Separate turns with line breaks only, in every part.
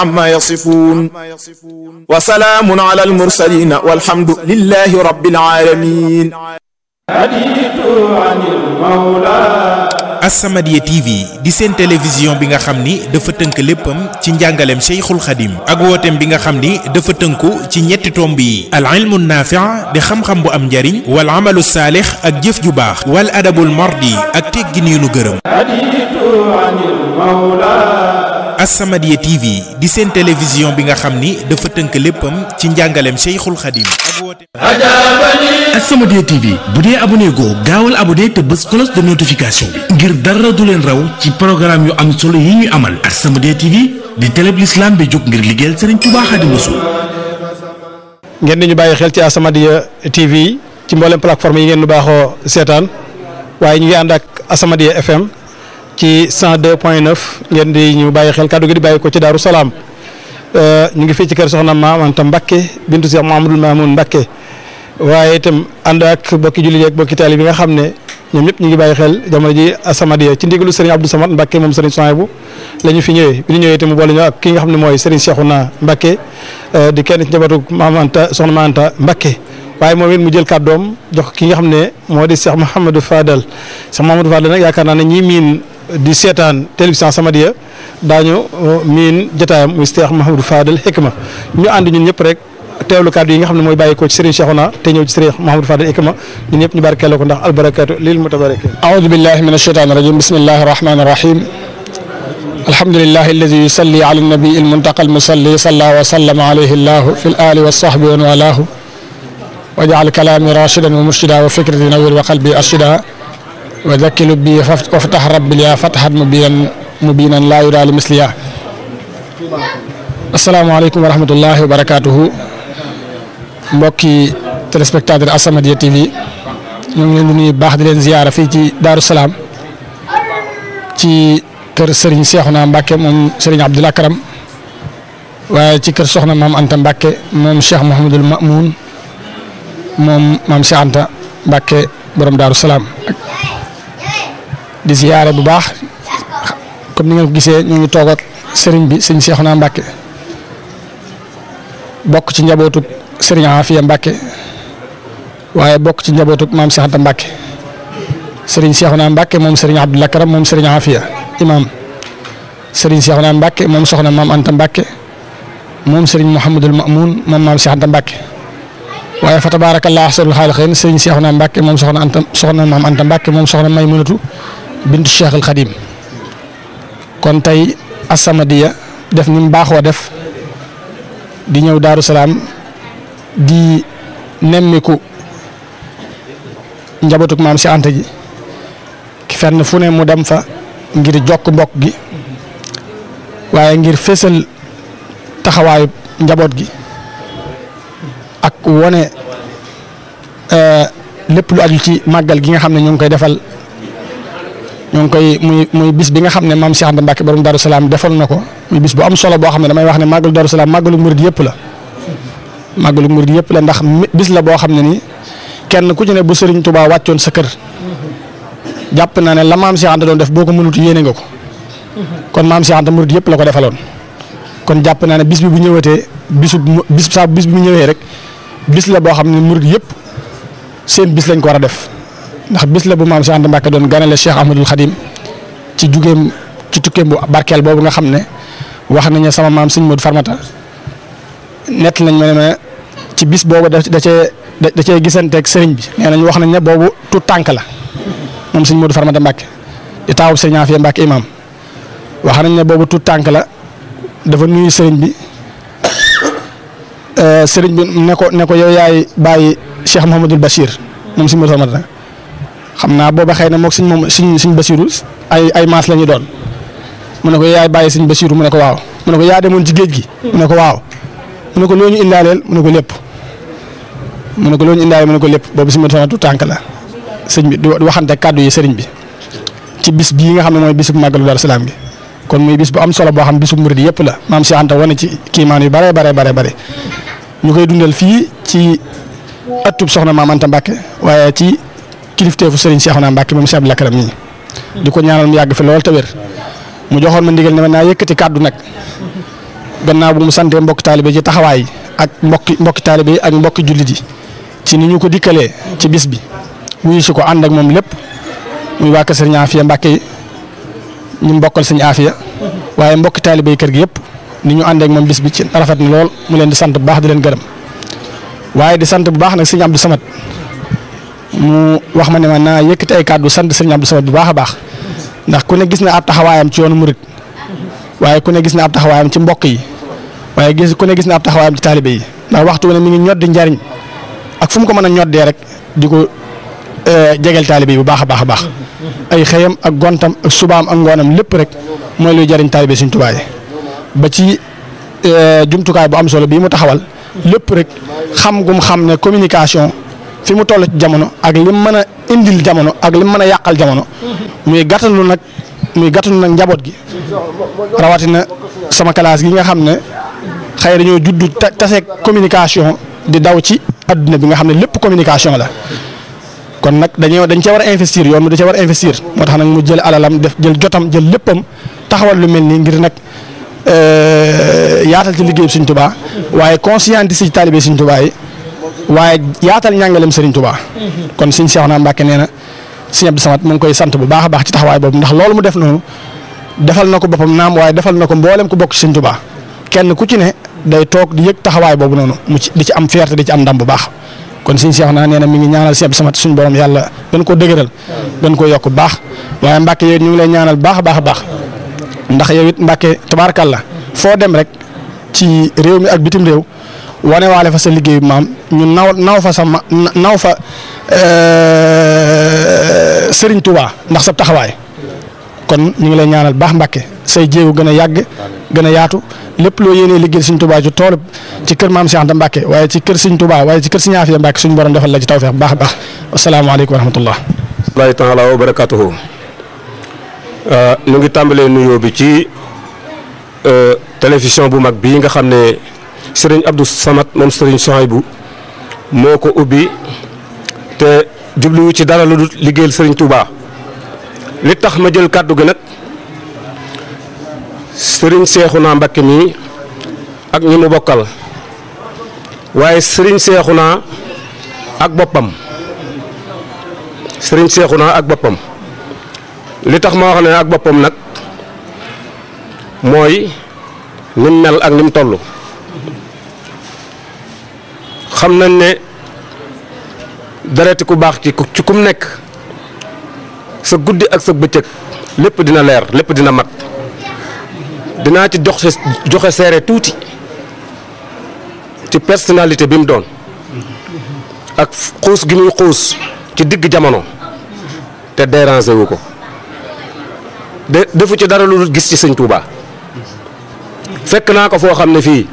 عما يصفون وسلام على المرسلين والحمد لله رب العالمين
As-Samadiyya TV di seen télévision bi nga xam ni dafa tënk léppam ci njàngaleem Cheikhul Khadim ak wooteem bi nga xam ni dafa tënku ci ñetti tomb yi al ilmu naafi' di xam-xam bu am njariñ wal amalu saalix ak jëf ju baax wal adabul mardi ak teggin yu nu gërëm As-Samadiyya TV di seen télévision bi nga xam ni dafa tënk léppam ci njàngaleem Cheikhul Khadim ak wooteem
As-Samadiyya TV bu dee abonné goo gaawal abonné te bës cloche de notification bi ngir dara du leen raw ci programme yu am solo yi ñuy amal As-Samadiyya TV di télé bi l'islam bi jóg ngir liggéeyal Serigne Touba Xaadimu Rasuul
ngeen di ñu bàyyi xel ci As-Samadiyya TV ci mboolem plateforme yi ngeen nu baaxoo seetaan waaye ñu ngi ànd ak As-Samadiyya FM ci 102.9 ngeen di ñu bàyyi xel kàddu gi di bàyyi ko ci Daaru Salaam ñu ngi fii ci kër Soxna Maam Anta Mbakke bintu Cheikh Mahamadul Mamoun Mbakke waaye itam ànd ak bokki jullit ak bokki taali bi nga xam ne ñoom ñëpp ñu ngi bàyyi xel jamono ji As-Samadiyya ci ndigalu Serigne Abdou Samad Mbakke moom Serigne Souhaïbou la ñu fi ñëwee bi ñu ñëwee itam mu boole ñu ak ki nga xam ne mooy Serigne Cheikhouna Mbakke di kenn ci njabootu Maam Anta Soxna Maam Anta Mbakke waaye moom it mu jël kàddoom jox ki nga xam ne moo di Cheikh Mouhamadou Fadal Cheikh Mouhamadou Fadal nag yaakaar naa ne ñii miin di seetaan télévision As-Samadiyya daañu miin jotaayam muy Cheikh Mouhamadou Fadal Hikma ñu ànd ñun ñëpp rek teewlu kàddu yi nga xam ne mooy bàyyi ko ci Serigne Cheikhouna te ñëw ci Serigne Mouhamadou Fadal Hikma ñun ñëpp ñu barkeeloo ko ndax albarakatu lil mutabarakin
أعوذ بالله من الشيطان الرجيم بسم الله الرحمن الرحيم الحمد لله الذي يصلي على النبي المنتقى المصلي صلى وسلم عليه الله في الآل والصحب ومن والاه وجعل كلامي راشدا ومرشدا وفكرتي نور وقلبي أرشدا وذكي لبي وافتح ربي لي فتحا مبينا مبينا لا يرى لمثلها السلام عليكم ورحمة الله وبركاته mbokki téléspectateur As-Samadiyya TV ñu ngi leen di nuyu baax di leen ziyaara fii ci Daaru Salaam ci kër Serigne Cheikhouna Mbacke moom Serigne Abdoul Akram waaye ci kër Soxna Maam Anta Mbacke moom Cheikh Mouhamadul Mamoun moom maam Cheikh Anta Mbacke borom Daaru Salaam di ziyaare bu baax comme ni ngeen ko gisee ñu ngi toog ak Serigne bi Serigne Cheikhouna Mbacke bokk ci njabootu. Sëriñ Afiya Mbacke waaye bokk ci njabootu maam Cheikh Anta Mbacke Sëriñ Cheikhouna Mbacke moom Sëriñ Abdoul Akram moom Sëriñ Afiya imam Sëriñ Cheikhouna Mbacke moom soxna maam Anta Mbacke moom Sëriñ Mouhamadul Mamoun moom maam Cheikh Anta Mbacke waaye fa tabaarakallah ahsanul xaaliqiin Sëriñ Cheikhouna Mbacke moom soxna Anta soxna maam Anta Mbacke moom soxna Maymunatu bintu Cheikh al Xadim kon tey As-Samadiyya def ni mu baaxoo def di ñëw Daaru Salaam. di nemmiku njabootuk maam si anta ji fenn fu ne mu dem fa ngir jokk mbokk gi waaye ngir fésal taxawaayu njaboot gi ak wone lépp lu aju ci màggal gi nga xam ne ñu ngi koy defal ñu ngi koy muy muy bis bi nga xam ne maam si anta Mbàkke borom Daaru Salaam defal na ko muy bis bu am solo boo xam ne damay wax ne màggalu Daaru Salaam màggalu murid yëpp la màggalu murid yëpp la ndax bis la boo xam ne nii kenn ku ci ne bu Serigne Touba wàccoon sa kër jàpp naa ne la maam Cheikh Anta doon def boo ko mënut yéene nga ko kon maam Cheikh Anta murid yëpp la ko defaloon kon jàpp naa ne bis bi bu ñëwatee bisu bis saa bis bi bu ñëwee rek bis la boo xam ne murid yëpp seen bis lañ ko war a def ndax bis la bu maam Cheikh Anta Mbacke doon ganale Cheikh Ahmadul Khadim ci jugeem ci tukkeem bu barkeel boobu nga xam ne wax nañ ne sama maam Sëñ Modou Farmata nett nañ ma ne ma ci bis boobu da da cee da cee gisanteeg sëriñ bi nee nañ wax nañ ne boobu tout tànk la moom sëñ Modou Farmata Mbacke di taawub sëriñ Afia Mbacke imam wax nañ ne boobu tout tànk la dafa nuyu sëriñ bi sëriñ bi ne ko ne ko yow yaay bàyyi Cheikh Mouhamadul Bachir moom sëñ Modou Farmata xam naa booba xëy na moog sëñ moom sëñ sëñ Bachiru ay ay maas la ñu doon mu ne ko yaay bàyyi sëñ Bachiru mu ne ko waaw mu ne ko yaa demoon ci géej gi mu ne ko waaw. mu ne ko loo ñu indaaleel mu ne ko lépp mu ne ko loo ñu indaaleel mu ne ko lépp boobu si ma tu tànk la sëñ bi di waxante kàddu yi sëriñ bi ci bis bii nga xam ne mooy bisu màggalu Daaru Salaam gi kon muy bis bu am solo boo xam bisu murid yëpp la maam Cheikh Anta wane ci kiimaan yu bare bare bare bare ñu koy dundal fii ci ëttub soxna maam Anta Mbacke waaye ci kilifteefu sëriñ Cheikhouna Mbacke moom Cheikh Abdoul Akram nii di ko ñaanal mu yàgg fi lool te wér mu joxoon ma ndigal ne ma naa yëkkati kàddu nag gannaaw bu mu santee mbokki taalibe ci taxawaay ak mbokki mbokki taalibe yi ak mbokki jullit yi ci ni ñu ko dikkalee ci bis bi wuyu si ko ànd ak moom lépp muy waa kër sëriñ Afia Mbàkke yi ñu mbokkal sëriñ Afia waaye mbokki taalibe yi kër gi yëpp ni ñu ànd ak moom bis bi ci rafet na lool mu leen di sant bu baax di leen gërëm waaye di sant bu baax nag sëriñ Abdou Samad mu wax ma ne ma naa yëkkati ay kàddu sant sëriñ Abdou Samad bu baax a baax ndax ku ne gis na ab taxawaayam ci yoonu murit waaye ku ne gis na ab taxawaayam ci mbokk yi waaye gis ku ne gis na ab taxawaayam ci taalibe yi ndax waxtu wu ne mi ngi ñoddi njariñ ak fu mu ko mën a ñoddee rek di ko jegel taalibe yi bu baax a baax a baax ay xëyam ak gontam ak subaam ak ngoonam lépp rek mooy luy jariñ taalibe Sëriñ Tuubaa yi ba ci jumtukaay bu am solo bii mu taxawal lépp rek xam gum xam ne communication fi mu toll ci jamono ak lim mën a indil jamono ak lim mën a yàqal jamono muy gàttalu nag muy gàttalu nag njaboot gi rawatina sama classe gi nga xam ne xëy dañoo juddu taseeg communication di daw ci adduna bi nga xam ne lépp communication la kon nag dañoo dañ cee war a investir yoon mu da cee war a investir moo tax nag mu jël alalam def jël jotam jël léppam taxawal lu mel nii ngir nag yaatal ci liggéeyu Sëriñ Tuubaa waaye conscientiser ci taalibe Sëriñ Tuubaa yi waaye yaatal ñàngaleem Sëriñ Tuubaa kon Sëriñ Seexuna Mbàkke nee na Sëriñ Abdou Samad mu ngi koy sant bu baax a baax ci taxawaay boobu ndax loolu mu def noonu defal na ko boppam naam waaye defal na ko mboolem ku bokk ci Sëriñ Tuubaa kenn ku ci ne day toog di yëg taxawaay boobu noonu mu ci di ci am fierté di ci am ndam bu baax kon Sëriñ Seexuna nee na mi ngi ñaanal Sëriñ Abdou Samad suñu borom yàlla gën koo dëgëral gën koo yokk bu baax waaye Mbàkke yow ñu ngi lay ñaanal baax a baax a baax ndax yow it Mbàkke tabaarkalla foo dem rek ci réew mi ak bitim réew wane waale fa sa liggéeyu maam ñu naw naw fa sa ma naw fa Serigne Touba ndax sa taxawaay kon ñu ngi lay ñaanal baax Mbàkke say jéego gën a yàgg gën a yaatu lépp loo yéenee liggéey Serigne Touba ci tool ci kër maam Cheikh Anta Mbàkke waaye ci kër Serigne Touba waaye ci kër Serigne Afia Mbàkke suñu borom defal la ci tawfeex bu baax a baax asalaamaaleykum wa rahmatullah.
wallaahi taala wa barakaatuhu ñu ngi tàmbalee nuyoo bi ci télévision bu mag bii nga xam ne sëriñ Abdou Samad moom sëriñ Souhaïbou moo ko ubbi te jubluwu ci dara lu dul liggéeyal sëriñ Touba li tax ma jël kàddu gi nag sëriñ Seexuna Mbakke mi ak ñi mu bokkal waaye sëriñ Seexuna ak boppam sëriñ Seexuna ak boppam li tax ma wax ne ak boppam nag mooy nim mel ak nim toll xam nañ ne dereti ku baax ci ci kum nekk sa guddi ak sa bëccëg lépp dina leer lépp dina mat dinaa ci joxe joxe seere tuuti ci personnalité bi mu doon ak xuus gi muy xuus ci digg jamono te déranger wu ko de defu ci dara lu dul gis ci sëñ Touba fekk naa ko foo xam ne fii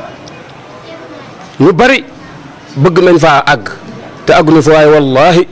ñu bari bëgg nañ faa àgg te àgguñu fa waaye wallaahi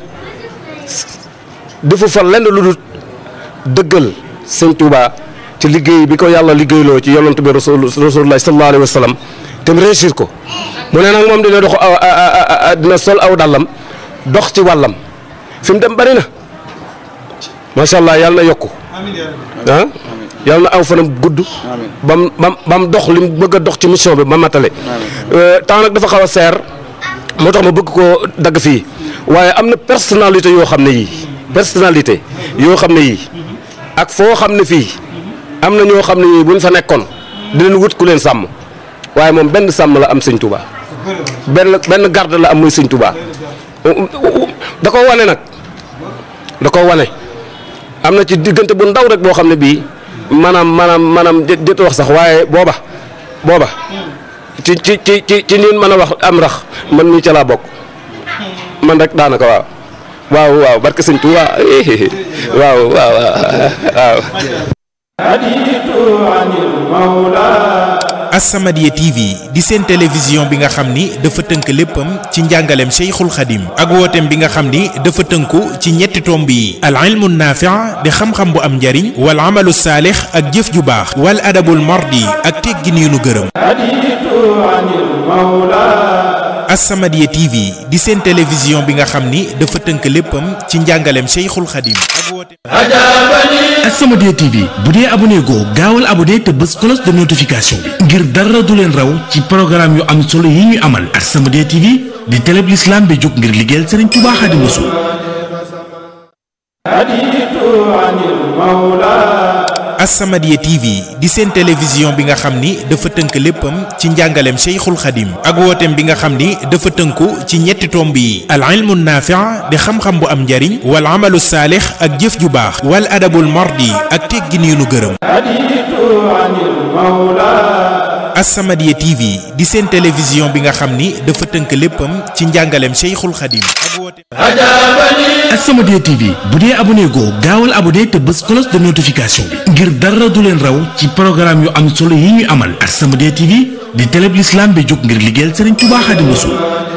defu fa lenn lu dul dëggal sëñ Touba ci liggéey bi ko yàlla liggéeyloo ci yonent bi rasul rasulullah sallallahu alayhi wa sallam te mu réussir ko mu ne nag moom dina dox aw dina sol aw dàllam dox ci wàllam fi mu dem bari na macha allah yàlla na yokku ah yàlla na aw fanam gudd bam bam bam dox li mu bëgg a dox ci mission bi ba matale temps nag dafa xaw a seer moo tax ma bëgg koo dagg fii waaye am na personnalité yoo xam ne yii personnalité yoo xam ne yii ak foo xam ne fii am na ñoo xam ne yii buñ fa nekkoon dinañ wut ku leen sàmm waaye moom benn sàmm la am sëñ Touba benn benn garde la am muy sëñ Touba da ko wane nag da ko wane am na ci diggante bu ndaw rek boo xam ne bii maanaam maanaam maanaam jët wax sax waaye booba booba ci ci ci ci ci ñun mën a wax am rax man mii ca laa bokk man rek daanaka waaw waaw waaw barke sëñ Tuubaa waaw waaw waaw
As-Samadiyya TV di seen télévision bi nga xam ni dafa tënk léppam ci njàngaleem Cheikhul Khadim ak wooteem bi nga xam ni dafa tënku ci ñetti tomb yi al ilmu naafi' di xam-xam bu am njariñ wal amalu saalix ak jëf ju baax wal adabul mardi ak teggin yu nu gërëm As-Samadiyya TV di seen télévision bi nga xam ni dafa tënk léppam ci njàngaleem Cheikhul Khadim ak wooteem
As-Samadiyya TV bu dee abonné goo gaawal abonné te bës cloche de notification bi ngir dara du leen raw ci programme yu am solo yi ñu amal As-Samadiyya TV di télé bi l'islam bi jóg ngir liggéeyal Serigne Touba Xaadimu Rasuul
As-Samadiyya TV di seen télévision bi nga xam ni dafa tënk léppam ci njàngaleem Cheikhul Khadim ak wooteem bi nga xam ni dafa tënku ci ñetti tomb yi al ilmu naafi' di xam-xam bu am njariñ wal amalu saalix ak jëf ju baax wal adabul mardi ak teggin yu nu gërëm As-Samadiyya TV di seen télévision bi nga xam ni dafa tënk léppam ci njàngaleem Cheikhul Khadim ak wooteem
As-Samadiyya TV bu dee abonné goo gaawal abonné te bës cloche de notification bi ngir dara du leen raw ci programme yu am solo yi ñu amal As-Samadiyya TV di télé bi l'islam bi jóg ngir liggéeyal Serigne Touba Xaadimu Rasuul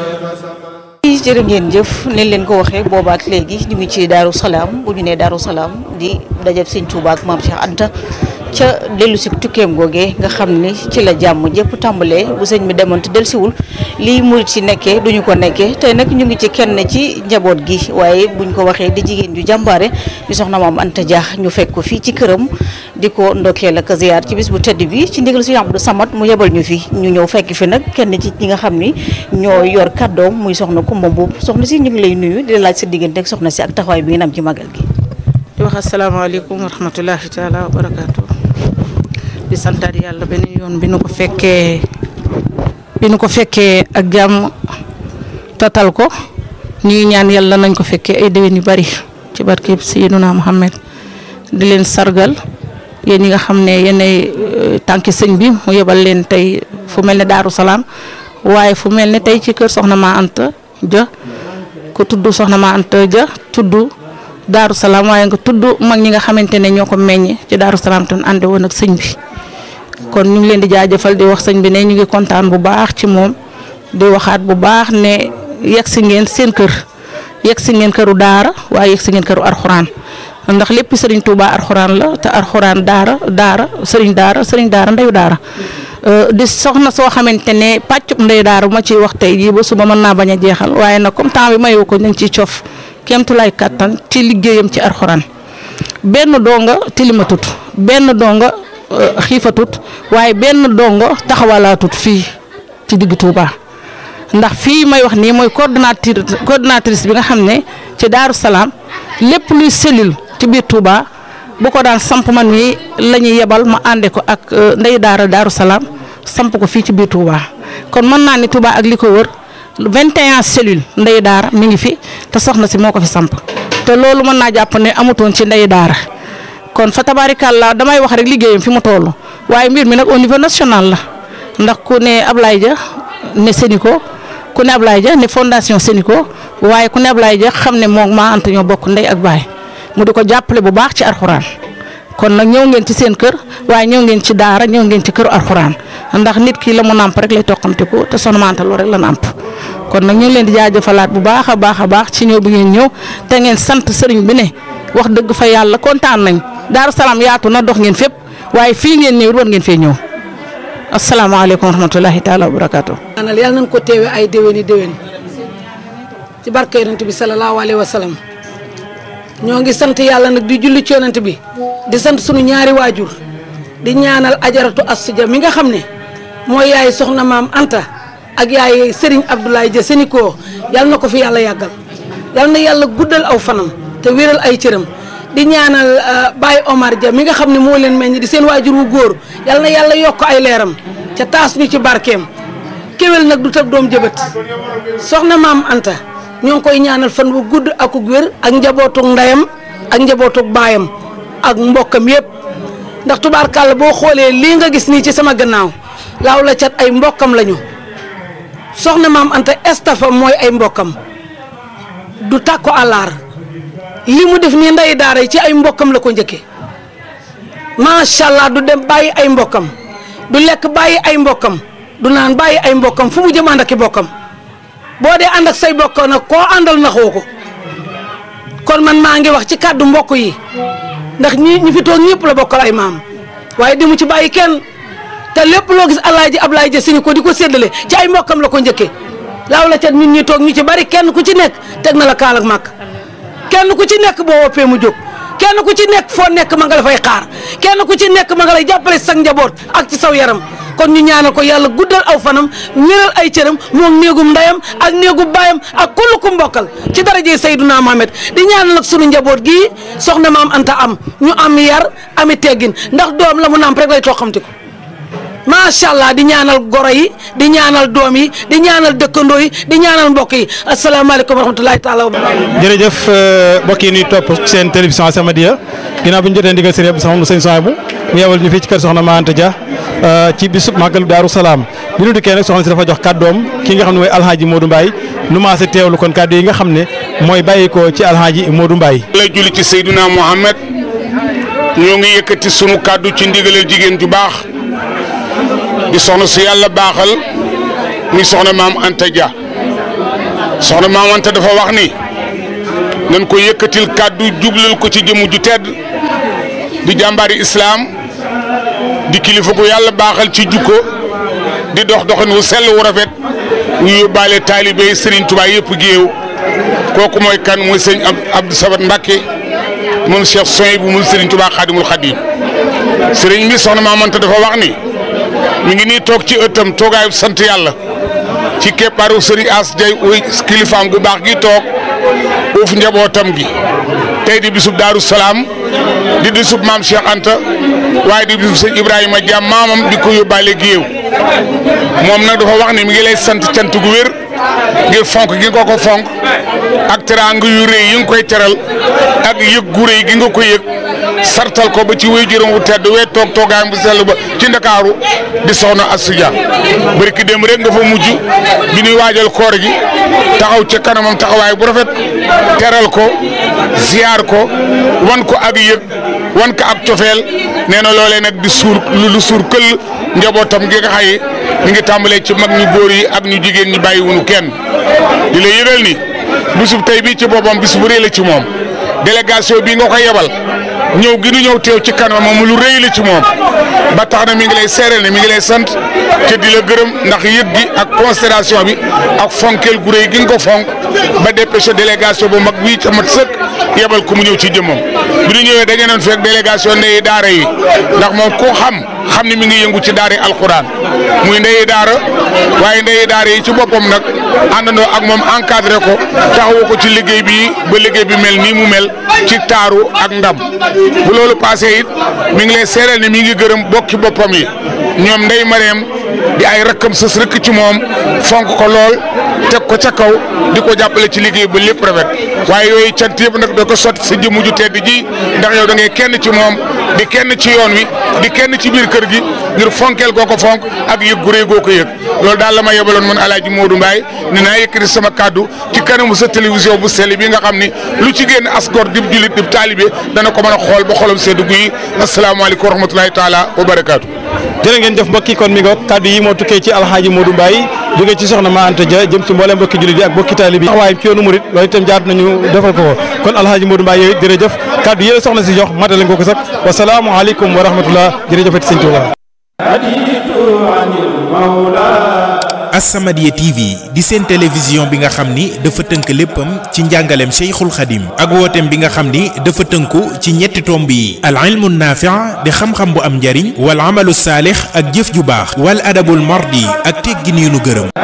jërë ngeen jëf ni leen ko waxee boobaak léegi ñu ngi ci Daaru Salaam bu ñu nee Daaru Salaam di dajab Sëñ Tuubaa ak Maam Cheikh Anta ca dellu si tukkeem googee nga xam ni ci la jàmm jëpp tàmbalee bu sëñ bi demoon te dellusiwul lii murit si nekkee duñu ko nekkee tey nag ñu ngi ci kenn ci njaboot gi waaye buñ ko waxee di jigéen ju jàmbaare di soxna Maam Anta Dia ñu fekk ko fii ci këram di ko ndokkeel ak ziyaar ci bis bu tedd bi ci ndigal Sëñ Abdou Samad mu yebal ñu fi ñu ñëw fekk fi nag kenn ci ñi nga xam ni ñoo yor kàddoom muy soxna Kumba Mbuub soxna si ñu ngi lay nuyu di la laaj sa diggante ak soxna si ak taxawaay bi ngeen am ci magal gi
di wax asalaamaaleykum wa rahmatullahi taala wa barakaatu di santaat yàlla beneen yoon bi nu ko fekkee bi nu ko fekkee ak jàmm tatal ko ñuy ñaan yàlla nañ ko fekkee ay déwén yu bari ci barkeb Sayyiduna Muhammad di leen sargal yéen ñi nga xam ne yéenay tànki sëñ bi mu yebal leen tey fu mel ne Daaru Salaam waaye fu mel ne tey ci kër Soxna Ma Anta Dia ku tudd Soxna Ma Anta Dia tudd Daaru Salaam waaye nga tudd mag ñi nga xamante ne ñoo ko meññ ci Daaru Salaam te ànde woon ak sëñ bi kon ñu ngi leen di jaajëfal di wax sëñ bi ne ñu ngi kontaan bu baax ci moom di waxaat bu baax ne yegg si ngeen seen kër yegg si ngeen këru daara waaye yegg si ngeen këru arxuraan ndax lépp sëriñ Touba arxuraan la te arxuraan daara daara sëriñ daara sëriñ daara ndeyu daara di soxna soo xamante ne pàccub ndeyu daara bu ma ciy wax tey jii ba suba mën naa bañ a jeexal waaye nag comme temps bi mayu ko ñu ngi ciy cof kéemtulaay kàttan ci liggéeyam ci arxuraan benn donga tilimatut benn donga xiifatut waaye benn dongo taxawalaatut fii ci digg Touba ndax fii may wax nii mooy coordonnatrice coordonnatrice bi nga xam ne ci Daaru Salaam lépp luy cellule ci biir Touba bu ko daan samp man mii la ñuy yebal ma ànde ko ak ndey daara Daaru Salaam samp ko fii ci biir Touba kon mën naa ni Touba ak li ko wër 21 cellules ndey daara mi ngi fi te soxna si moo ko fi samp te loolu mën naa jàpp ne amutoon ci ndey daara kon fa tabaarikàlla damay wax rek liggéeyam fi mu toll waaye mbir mi nag au niveau national la ndax ku ne Ablaye Dia ne Sénico ku ne Ablaye Dia ne fondation Sénico waaye ku ne Ablaye Dia xam ne moom maa ant ñoo bokk ndey ak baay mu di ko jàppale bu baax ci arxuraan kon nag ñëw ngeen ci seen kër waaye ñëw ngeen ci daara ñëw ngeen ci këru arxuraan ndax nit ki la mu nàmp rek lay toqamte ko te soxna Anta loolu rek la nàmp kon nag ñu ngi leen di jaajëfalaat bu baax a baax a baax ci ñëw bi ngeen ñëw te ngeen sant sëriñ bi ne wax dëgg fa yàlla kontaan nañ Daaru Salaam yaatu na dox ngeen fépp waaye fii ngeen ñëw war ngeen fee ñëw asalaamaaleykum wa rahmatulahi taala wa barakaatu.
ñaanal yàlla nañ ko teewe ay déwéni déwén ci barke yonent bi salallaahu alayhi wa sallam ñoo ngi sant yàlla nag di julli ci yonent bi di sant sunu ñaari waajur di ñaanal ajaratu Astou mi nga xam ne mooy yaay soxna maam Anta ak yaay Serigne Abdoulaye Dia Sénico yàlla na ko fi yàlla yàggal yàlla na yàlla guddal aw fanam te wéral ay cëram. di ñaanal Baye Omar Dia mi nga xam ne moo leen meññ di seen waajur wu góor yal na yàlla yokk ay leeram ca taas ñu ci barkeem kéwél nag du tëb doom jëbët soxna maam Anta ñoo ngi koy ñaanal fan wu gudd ak wér ak njabootug ndeyam ak njabootug baayam ak mbokkam yëpp ndax tubaarkàlla boo xoolee lii nga gis nii ci sama gannaaw laaw la cat ay mbokkam lañu soxna maam Anta estafam mooy ay mbokkam du tàkko àllaar li mu def nii ndey daara yi ci ay mbokkam la ko njëkkee macha allah du dem bàyyi ay mbokkam du lekk bàyyi ay mbokkam du naan bàyyi ay mbokkam fu mu jëm ànd ak i bokkam boo dee ànd ak say bokk nag koo àndal naxoo ko kon man maa ngi wax ci kàddu mbokk yi ndax ñi ñi fi toog ñëpp la bokkal ay maam waaye di mu ci bàyyi kenn te lépp loo gis alaaji Ablaye Dia Sénico ko di ko séddale ci ay mbokkam la ko njëkkee laaw la ca ñun ñi toog ñu ci bari kenn ku ci nekk teg na la kaal ak màkk kenn ku ci nekk boo woppee mu jóg kenn ku ci nekk foo nekk ma nga la fay xaar kenn ku ci nekk ma nga lay jàppale sa njaboot ak ci saw yaram kon ñu ñaanal ko yàlla guddal aw fanam wéral ay cëram moom néegum ndeyam ak néegu baayam ak kullu ku mbokkal ci daraje Seyduna Mohamed di ñaanal nag sunu njaboot gii soxna maam Anta am ñu am yar ami teggin ndax doom la mu nàmp rek lay toqamti ko macha allah di ñaanal goro yi di ñaanal doom yi di ñaanal dëkkandoo yi di ñaanal mbokk yi asalaamaaleykum wa rahmatulahi taala wa barakatuh
jërëjëf mbokk yi ñuy topp seen télévision As-Samadiyya ginnaaw bi ñu jotee ndigal sëriñ Abdou Samad sëñ Sohaibou mu yewal ñu fii ci kër soxna Ma Anta Dia ci bisub màggalu Daaru Salaam bi ñu dikkee nag soxna si dafa jox kàddoom ki nga xam ne mooy alhaaji Modou Mbaye nu maase teewlu kon kàddu yi nga xam ne mooy bàyyi ko ci alhaaji Modou Mbaye
lay julli ci Seydina Mohamed ñoo ngi yëkkati sunu kàddu ci ndigalal jigéen ju baax di soxna su yàlla baaxal muy soxna maam Anta Dia soxna maam Anta dafa wax ni nañ ko yëkkatil kàddu jublal ko ci jëmu ju tedd di jàmbaari islaam di kilifa gu yàlla baaxal ci jukko di dox doxin wu sell wu rafet wu yóbbaale taalibe yi Serigne Touba yëpp géew kooku mooy kan mooy sëñ Abdou Sabat Mbacke moom Cheikh Soy bu mun Serigne Touba Xaadimul Xaadim Serigne bi soxna maam Anta dafa wax ni. mi ngi nii toog ci ëttam toogaayu sant yàlla ci keppaaru sëriñ As Jay uy kilifaam gu baax gi toog uuf njabootam gi tey di bisub Daaru Salaam di bisub maam Cheikh Anta waaye di bisub sëñ Ibrahima Diam maamam di ko yóbbaale géew moom nag dafa wax ni mi ngi lay sant cant gu wér ngir fonk gi nga ko fonk ak teraanga yu rëy yi nga koy teral ak yëg gu rëy gi nga ko yëg sartal ko ba ci wéy juróom wu tedd wee toog toogaayam bu sell ba ci ndakaaru di soxna Asuja bari ki dem rek nga fa mujj bi ñuy waajal koor gi taxaw ca kanamam taxawaay bu rafet teral ko ziar ko wan ko ak yëg wan ko ak cofeel nee na loolee nag di suur lu suur këll njabootam gi nga xay ñu ngi tàmbalee ci mag ñu góor yi ak ñu jigéen ñi bàyyiwunu kenn di la yëgal ni bisub tey bii ci boppam bis bu rëy la ci moom délégation bii nga ko yebal ñëw gi nu ñëw teew ci kanam moom lu rëy la ci moom ba tax na mi ngi lay seereel ne mi ngi lay sant te di la gërëm ndax yëg gi ak considération bi ak fonkeel gu rëy gi nga ko fonk ba dépêché délégation bu mag bii ca mat sëkk yebal ko mu ñëw ci jëmmam bi ñu ñëwee dañu doon fekk délégation ndeyi daara yi ndax moom ku xam xam ni mi ngi yëngu ci daara yi alxuraan muy ndeyi daara waaye ndeyi daara yi ci boppam nag àndandoo ak moom encadré ko taxawu ko ci liggéey bi ba liggéey bi mel nii mu mel ci taaru ak ndam bu loolu passé it mi ngi lay seereel ne mi ngi gërëm bokki boppam yi ñoom ndey mareem di ay rakkam sës rëkk ci moom fonk ko lool teg ko ca kaw di ko jàppale ci liggéey ba lépp rafet waaye yooyu cant yëpp nag da ko sotti sa jëmm ju tedd ji ndax yow da ngay kenn ci moom di kenn ci yoon wi di kenn ci biir kër gi ngir fonkeel goo ko fonk ak yëg gu rëy goo ko yëg loolu daal la ma yebaloon man Alaaji Modou Mbaye ne naa yëkkati sama kàddu ci kanamu sa télévision bu sell bi nga xam ni lu ci génn asgor dib julit dib taalibe dana ko mën a xool ba xolam seddu guyi asalaamaaleykum wa rahmatulahi taala wa barakaatu.
jërë ngeen jëf mbokki kon mi ngoog kàddu yi moo tukkee ci alxaaji Modou Mbaye jóge ci soxna Ma Anta Dia jëm ci mboolem mbokki jullit yi ak mbokki taalibe yi taxawaayam ci yoonu murit loolu itam jaat nañu defal ko kon alxaaji Modou Mbaye yooyu jërëjëf kàddu yi soxna si jox matale nga ko sax wasalaamu aleykum wa rahmatullah jërëjëfati sëñ Tuuba
As-Samadiyya TV di seen télévision bi nga xam ni dafa tënk léppam ci njàngaleem Cheikhul Khadim ak wooteem bi nga xam ni dafa tënku ci ñetti tomb yi al ilmu naafi' di xam-xam bu am njariñ wal amalu saalix ak jëf ju baax wal adabul mardi ak teggin yu nu gërëm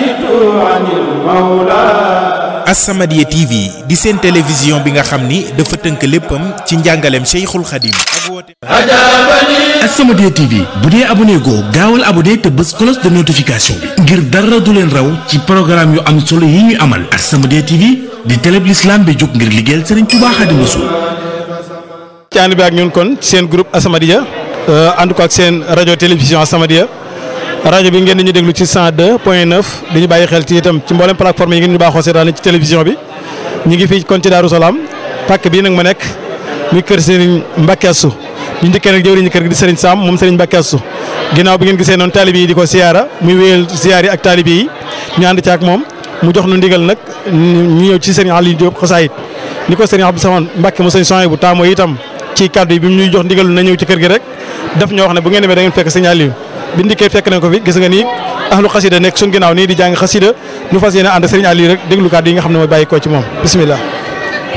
As-Samadiyya TV di seen télévision bi nga xam ni dafa tënk léppam ci njàngaleem Cheikhul Khadim ak wooteem
As-Samadiyya TV bu dee abonné goo gaawal abonné te bës cloche de notification bi ngir dara du leen raw ci programme yu am solo yi ñuy amal As-Samadiyya TV di télé bi l'islam bi jóg ngir liggéeyal Serigne Touba Xaadimu Rasuul
ci ànd bi ak ñun kon seen groupe As-Samadiyya ànd ko ak seen rajo télévision As-Samadiyya rajo bi ngeen di ñu déglu ci 102 point 9 di ñu bàyyi xel ci itam ci mboolem plateforme yi ngeen ñu baaxoo seetaan ci télévision bi ñu ngi fii kon ci Daaru Salaam pàkk bii nag ma nekk muy kër Serigne Mbacke Assou ñu njëkkee nag jëwriñu kër gi di Serigne Sam moom Serigne Mbacke Assou ginnaaw bi ngeen gisee noonu taalibe yi di ko siyaara muy wéyal siyaar yi ak taalibe yi ñu ànd ci ak moom mu jox nu ndigal nag ñu ñëw ci Serigne Aliou Diop xasaayit ni ko Serigne Abdou Samane Mbacke mu Serigne Sohaibou bu taamoo itam ci kàddu yi bi mu ñuy jox ndigal na ñëw ci kër gi rek daf ñoo wax ne bu ngeen demee da ngeen fekk Serigne Aliou bi ndikkee fekk nañ ko fi gis nga nii ahlu xasida nekk suñ ginnaaw nii di jàng xasida ñu fas yéene ànd Serigne Aliou rek déglu kàddu yi nga xam ne mooy bàyyi ko ci moom bismillah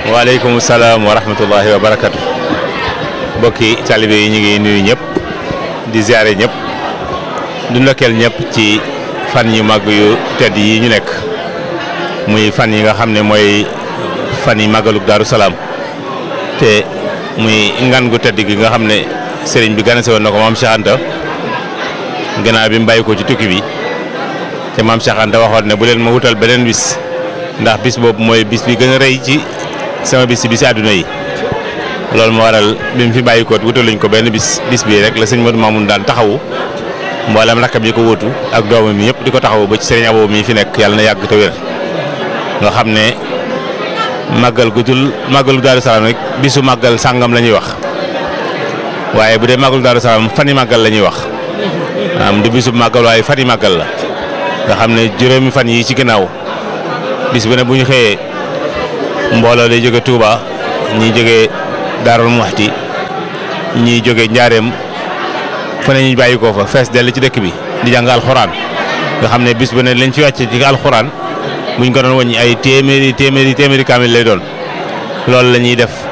waaleykum salaam wa rahmatullahi wa barakatu mbokki taalibe yi ñu ngi nuyu ñëpp di ziare ñëpp du ndokkeel ñëpp ci fan yu mag yu tedd yi ñu nekk muy fan yi nga xam ne mooy fan yi màggalug Daaru Salaam te muy ngan gu tedd gi nga xam ne sëriñ bi ganase woon na ko maam Cheikh Anta gannaaw bi mu bàyyi ko ci tukki bi te maam Cheikh Anta waxoon ne bu leen ma wutal beneen bis ndax bis boobu mooy bis bi gën a rëy ci sama bis ci bisi àdduna yi loolu moo waral bi mu fi bàyyi ko wutaluñ ko benn bis bis bii rek la sëñ Modou Mamoun daan taxawu mboolem rakkam yi ko wutu ak doomam yi yëpp di ko taxawu ba ci sëriñ Abo mi fi nekk yàlla na yàgg te wér nga xam ne màggal gu dul màggalu Daaru Salaam rek bisu màggal sàngam la ñuy wax waaye bu dee màggalu Daaru Salaam fani màggal la ñuy wax am du bisu màggal waaye fani màggal la nga xam ne juróomi fan yi ci ginnaaw bis bu ne bu ñu xëyee mbooloo day jóge Touba ñii jóge Daarul Muxti ñii jóge Njaareem fa ne ñu bàyyi ko fa fees dell ci dëkk bi di jàng alxuraan nga xam ne bis bu ne lañ fi wàcce ci alxuraan buñ ko doon wàññi ay téeméeri téeméeri téeméeri kaamil lay doon loolu la ñuy def